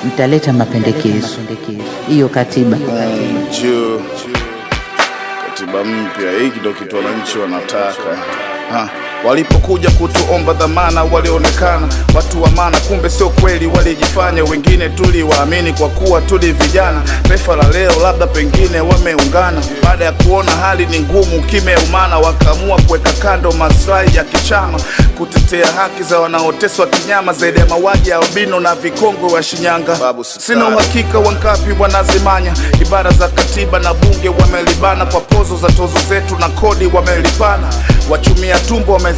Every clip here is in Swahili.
mtaleta mapendekezo hiyo katiba. Juu katiba mpya, hiki ndo kitu wananchi wanataka ha. Walipokuja kutuomba dhamana, walionekana watu wa maana, kumbe sio kweli, walijifanya. Wengine tuliwaamini kwa kuwa tuli vijana. Taifa la leo labda pengine wameungana, baada ya kuona hali ni ngumu, kimeumana, wakaamua kuweka kando maslahi ya kichama, kutetea haki za wanaoteswa kinyama, zaidi ya mauaji ya albino na vikongwe wa Shinyanga. Sina uhakika wangapi wanazimanya ibara za katiba na bunge, wamelibana kwa pozo za tozo zetu na kodi wamelipana, wachumia tumbo wamezikana,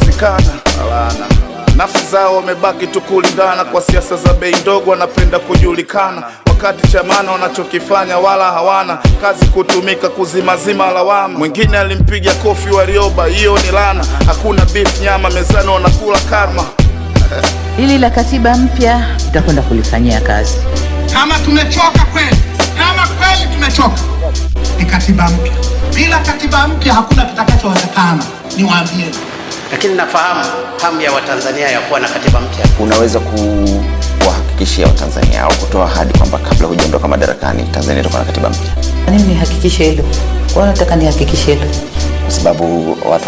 nafsi zao wamebaki tu kulindana kwa siasa za bei ndogo, wanapenda kujulikana wakati chamana wanachokifanya wala hawana kazi kutumika kuzimazima lawama. Mwingine alimpiga kofi Warioba, hiyo ni lana. Hakuna beef nyama mezani, wanakula karma. Hili la katiba mpya tutakwenda kulifanyia kazi. Kama tumechoka kweli, kama kweli tumechoka, ni katiba mpya. Bila katiba mpya hakuna kitakachowezekana, niwaambie. lakini nafahamu hamu ya Watanzania ya kuwa na katiba mpya. unaweza kuwahakikishia Watanzania au kutoa ahadi kwamba kabla hujaondoka madarakani Tanzania itakuwa na katiba mpya, Kwa nini nihakikishe hilo? Kwa nataka nihakikishe hilo, kwa sababu watu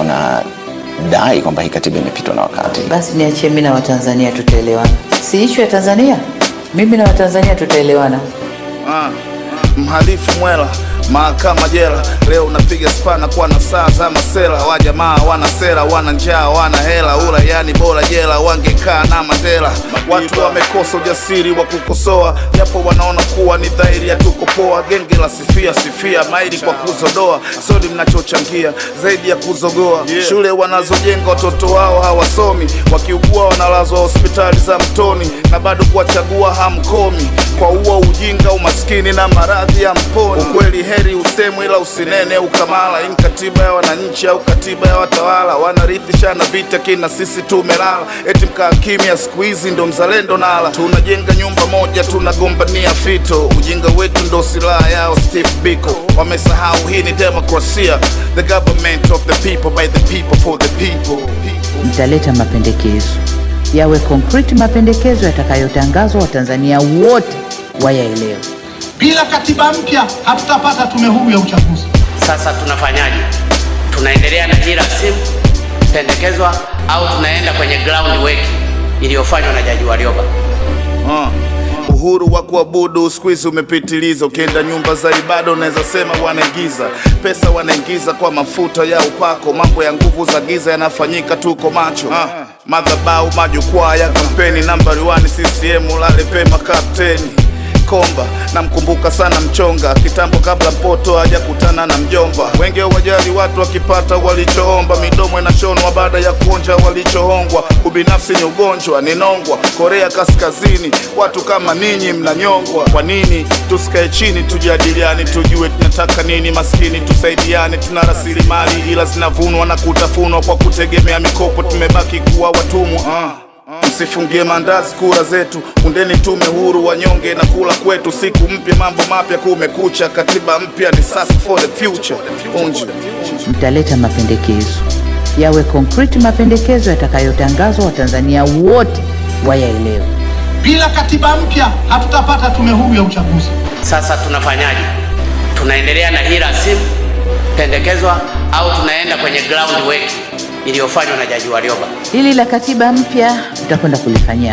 wanadai kwamba hii katiba imepitwa na wakati. basi niachie mimi na Watanzania tutaelewana. Si ishu ya Tanzania, mimi na Watanzania tutaelewana. Ah, mhalifu mwela mahakama jela leo unapiga spana kwa na saa za masela wa jamaa wana sera wana njaa wana hela ula yani bora jela wangekaa na Mandela watu wamekosa ujasiri wa kukosoa japo wanaona kuwa ni dhahiri ya tuko poa genge la sifia sifia maili kwa kuzodoa sodi mnachochangia zaidi ya kuzogoa shule wanazojenga watoto wao hawasomi wakiugua wanalazwa hospitali za mtoni na bado kuwachagua hamkomi kwa uo ujinga umaskini na maradhi ya mponi ukweli heri usemwe ila usinene ukamala ini katiba ya wananchi au katiba ya watawala wanarithishana vita kina sisi tumelala eti mkaa kimya siku hizi ndo mzalendo nala tunajenga nyumba moja tunagombania fito ujinga wetu ndo silaha yao Steve Biko wamesahau hii ni demokrasia the government of the people by the people for the people Mtaleta mapendekezo yawe concrete, mapendekezo yatakayotangazwa Watanzania wote wayaelewe. Bila katiba mpya hatutapata tume huru ya uchaguzi. Sasa tunafanyaje? Tunaendelea na hii rasimu pendekezwa au tunaenda kwenye ground work iliyofanywa na Jaji Warioba? Ah, uhuru wa kuabudu siku hizi umepitiliza. Ukienda nyumba za ibada unaweza sema wanaingiza pesa, wanaingiza kwa mafuta ya upako. Mambo ya nguvu za giza yanafanyika, tuko macho. Ah, madhabau, majukwaa ya kampeni, nambari 1 CCM, ulale pema kapteni Komba namkumbuka sana mchonga kitambo, kabla mpoto hajakutana na mjomba. Wenge wajali watu wakipata walichoomba, midomo inashonwa baada ya kuonja walichohongwa. Ubinafsi ni ugonjwa, ni nongwa. Korea Kaskazini, watu kama ninyi mnanyongwa. Kwa nini tusikae chini tujadiliane, tujue tunataka nini? Maskini tusaidiane, tuna rasilimali ila zinavunwa na kutafunwa kwa kutegemea mikopo, tumebaki kuwa watumwa ah. Msifungie mandazi kura zetu, undeni tume huru, wanyonge na kula kwetu. Siku mpya, mambo mapya, kumekucha. Katiba mpya ni sasa for the future. Unju. Mtaleta mapendekezo yawe concrete, mapendekezo yatakayotangazwa Watanzania wote wayaelewe. Bila katiba mpya hatutapata tume huru ya uchaguzi. Sasa tunafanyaje? Tunaendelea na hii rasimu pendekezwa au tunaenda kwenye ground work iliyofanywa na Jaji Warioba? Hili la katiba mpya tutakwenda kulifanyia